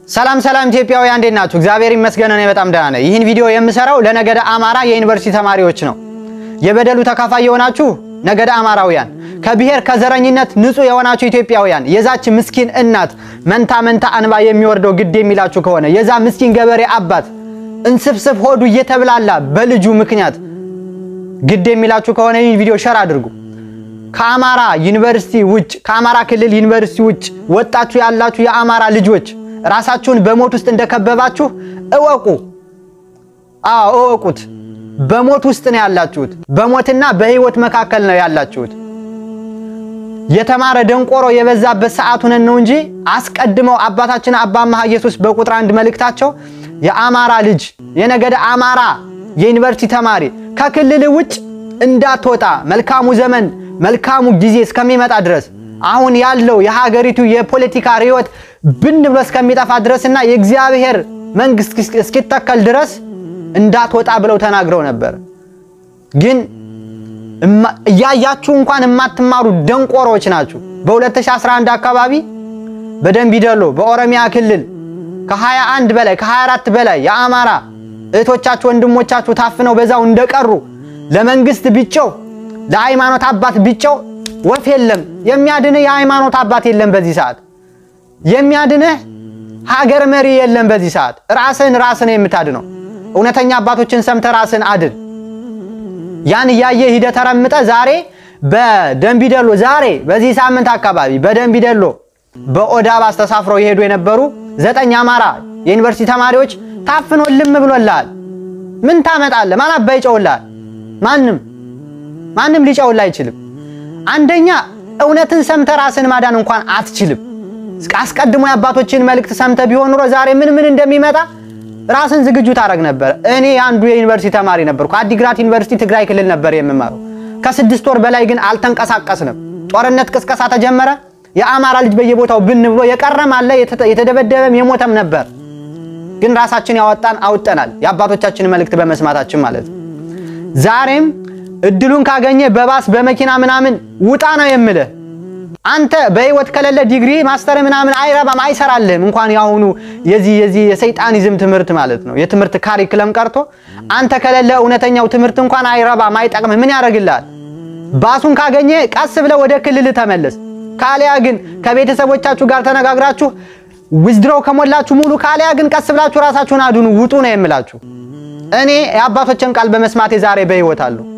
ሰላም ሰላም ኢትዮጵያውያን እንዴት ናችሁ? እግዚአብሔር ይመስገን እኔ በጣም ደህና ነኝ። ይህን ቪዲዮ የምሰራው ለነገደ አማራ የዩኒቨርሲቲ ተማሪዎች ነው። የበደሉ ተካፋይ የሆናችሁ ነገደ አማራውያን፣ ከብሔር ከዘረኝነት ንጹህ የሆናችሁ ኢትዮጵያውያን፣ የዛች ምስኪን እናት መንታ መንታ አንባ የሚወርደው ግድ የሚላችሁ ከሆነ የዛ ምስኪን ገበሬ አባት እንስፍስፍ ሆዱ እየተብላላ በልጁ ምክንያት ግድ የሚላችሁ ከሆነ ይህን ቪዲዮ ሸር አድርጉ። ከአማራ ዩኒቨርሲቲ ውጭ ከአማራ ክልል ዩኒቨርሲቲ ውጭ ወጣችሁ ያላችሁ የአማራ ልጆች ራሳችሁን በሞት ውስጥ እንደከበባችሁ እወቁ። አዎ እወቁት። በሞት ውስጥ ነው ያላችሁት። በሞትና በሕይወት መካከል ነው ያላችሁት። የተማረ ደንቆሮ የበዛበት ሰዓት ሆነን ነው እንጂ አስቀድመው አባታችን አባ መሐ ኢየሱስ በቁጥር አንድ መልእክታቸው የአማራ ልጅ የነገደ አማራ የዩኒቨርሲቲ ተማሪ ከክልል ውጭ እንዳትወጣ መልካሙ ዘመን መልካሙ ጊዜ እስከሚመጣ ድረስ አሁን ያለው የሀገሪቱ የፖለቲካ ርዕዮት ብን ብሎ እስከሚጠፋ ድረስና የእግዚአብሔር መንግስት እስኪተከል ድረስ እንዳትወጣ ብለው ተናግረው ነበር። ግን እያያችሁ እንኳን የማትማሩ ደንቆሮች ናችሁ። በ2011 አካባቢ በደንቢ ዶሎ በኦሮሚያ ክልል ከ21 በላይ ከ24 በላይ የአማራ እህቶቻችሁ ወንድሞቻችሁ ታፍነው በዛው እንደቀሩ ለመንግስት ቢጨው ለሃይማኖት አባት ቢጨው ወፍ የለም። የሚያድንህ የሃይማኖት አባት የለም። በዚህ ሰዓት የሚያድንህ ሀገር መሪ የለም። በዚህ ሰዓት ራስህን ራስህን የምታድነው እውነተኛ አባቶችን ሰምተህ ራስህን አድን። ያን እያየ ሂደህ ተረምጠህ ዛሬ በደንቢ ዶሎ ዛሬ በዚህ ሳምንት አካባቢ በደንቢ ዶሎ በኦዳ ባስ ተሳፍረው የሄዱ የነበሩ ዘጠኝ አማራ የዩኒቨርሲቲ ተማሪዎች ታፍኖ ልም ብሎልሃል። ምን ታመጣለህ? ማን አባ ይጨውልሃል? ማንም ማንም ሊጨውልህ አይችልም። አንደኛ እውነትን ሰምተህ ራስን ማዳን እንኳን አትችልም። አስቀድሞ የአባቶችን መልእክት ሰምተህ ቢሆን ኑሮ ዛሬ ምን ምን እንደሚመጣ ራስን ዝግጁ ታደርግ ነበር። እኔ አንዱ የዩኒቨርሲቲ ተማሪ ነበርኩ። አዲግራት ዩኒቨርሲቲ ትግራይ ክልል ነበር የምማረው። ከስድስት ወር በላይ ግን አልተንቀሳቀስንም። ጦርነት ቅስቀሳ ተጀመረ። የአማራ ልጅ በየቦታው ብን ብሎ የቀረም አለ፣ የተደበደበም የሞተም ነበር። ግን ራሳችን ያወጣን አውጠናል፣ የአባቶቻችን መልእክት በመስማታችን ማለት ነው። ዛሬም እድሉን ካገኘ በባስ በመኪና ምናምን ውጣ ነው የምልህ። አንተ በህይወት ከሌለ ዲግሪ ማስተር ምናምን አይረባም፣ አይሰራልህም። እንኳን ያሁኑ የዚህ የዚህ የሰይጣኒዝም ትምህርት ማለት ነው የትምህርት ካሪክለም ቀርቶ አንተ ከሌለ እውነተኛው ትምህርት እንኳን አይረባም፣ አይጠቅምህ። ምን ያደርግልሃል? ባሱን ካገኘ ቀስ ብለህ ወደ ክልል ተመለስ። ካሊያ ግን ከቤተሰቦቻችሁ ጋር ተነጋግራችሁ ዊዝድሮው ከሞላችሁ ሙሉ፣ ካሊያ ግን ቀስ ብላችሁ ራሳችሁን አድኑ፣ ውጡ ነው የምላችሁ። እኔ የአባቶችን ቃል በመስማቴ ዛሬ በህይወት አለሁ።